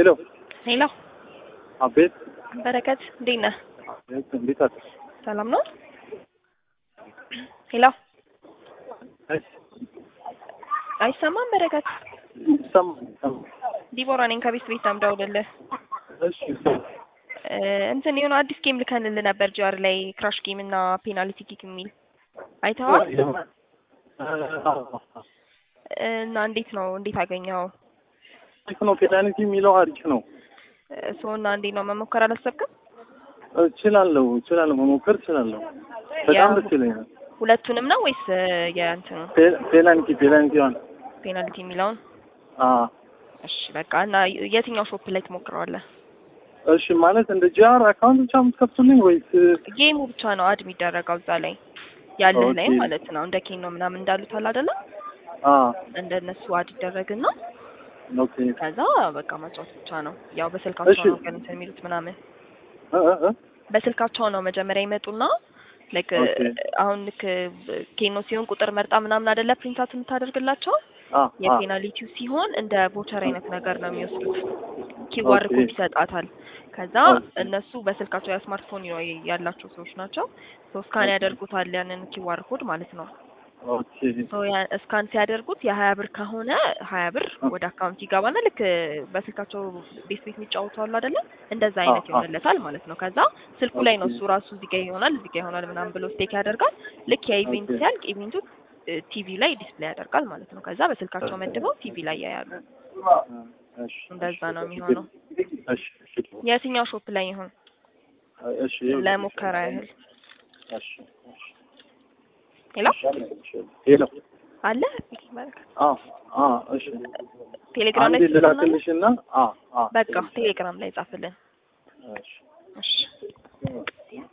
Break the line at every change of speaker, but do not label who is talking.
ሄሎ
ሄሎ
አቤት
በረከት እንዴት ነህ?
አቤት እንዴት አለ
ሰላም ነው? ሄሎ አይሰማም? በረከት
ይሰማል ይሰማል
ዲቦራ ነኝ ከቤት ቤት ነው የምደውልልህ።
እሺ
እ እንትን የሆነ አዲስ ጌም ልከንልህ ነበር ጂአር ላይ ክራሽ ጌም እና ፔናልቲ ኪክ የሚል አይተኸዋል? እና እንዴት ነው እንዴት አገኘኸው?
አሪፍ ነው ፔናልቲ የሚለው አሪፍ ነው
ሶ እና እንዴት ነው መሞከር አላሰብክም?
እችላለሁ እችላለሁ መሞከር እችላለሁ በጣም
ያው-
ደስ ይለኛል
ሁለቱንም ነው ወይስ እ የእንትኑ
ፔ- ፔናልቲ ፔናልቲ ዋን
ፔናልቲ የሚለውን?
አ
እሺ በቃ እና የትኛው ሾፕ ላይ ትሞክረዋለህ?
እሺ ማለት እንደ ጂአር አካውንት ብቻ የምትከፍቱልኝ ወይስ
ጌሙ ብቻ ነው አድ የሚደረገው እዛ ላይ ያለህ ላይ
ኦኬ።
ማለት ነው። እንደ ኬኖ ምናምን እንዳሉት አለ አይደለ?
አ
እንደነሱ አድ ይደረግና
ኦኬ
ከዛ በቃ ማጫወት ብቻ ነው። ያው በስልካቸው
እሺ።
ነው ግን እንትን የሚሉት ምናምን
እ እ እ
በስልካቸው ነው መጀመሪያ ይመጡና ልክ
ኦኬ።
አሁን ልክ ኬኖ ሲሆን ቁጥር መርጣ ምናምን አይደለ ፕሪንታት የምታደርግላቸው
አ አ
የፔናሊቲው ሲሆን እንደ ቮቸር አይነት ነገር ነው የሚወስዱት። ኪዋር
ኦኬ።
ኮድ ይሰጣታል። ከዛ
ኦኬ።
እነሱ በስልካቸው የስማርትፎን ያላቸው ሰዎች ናቸው። ሶ ስካን ያደርጉታል ያንን ኪዋር ኮድ ማለት ነው።
ኦኬ
ሶ ያ- ስካን ሲያደርጉት የሀያ ብር ከሆነ ሀያ ብር ወደ አካውንት ይገባና ልክ በስልካቸው ቤት ቤት የሚጫወቱ አሉ አይደለ? እንደዛ አይነት
አ- አ-
ይሆንለታል ማለት ነው። ከዛ ስልኩ ላይ ነው እሱ ራሱ እዚህ ጋ ይሆናል እዚህ ጋ ይሆናል ምናምን ብሎ ስቴክ ያደርጋል። ልክ የኢቬንት
ኦኬ።
ሲያልቅ ኢቬንቱ ቲቪ ላይ ዲስፕሌይ ያደርጋል ማለት ነው። ከዛ በስልካቸው መድበው ቲቪ ላይ ያያሉ።
እሺ
እንደዛ ነው የሚሆነው።
እሺ እሺ
የትኛው ሾፕ ላይ ይሆን
እሺ
ለሙከራ ያህል?
እሺ እሺ
ሄሎ
ሄሎ
አለ በረከት
አ አ እሺ
ቴሌግራም ላይ
አንዴ
ትጽፍልናለህ?
ልላክልሽና አ አ
በቃ ቴሌግራም ላይ ጻፍልን።
እሺ
እሺ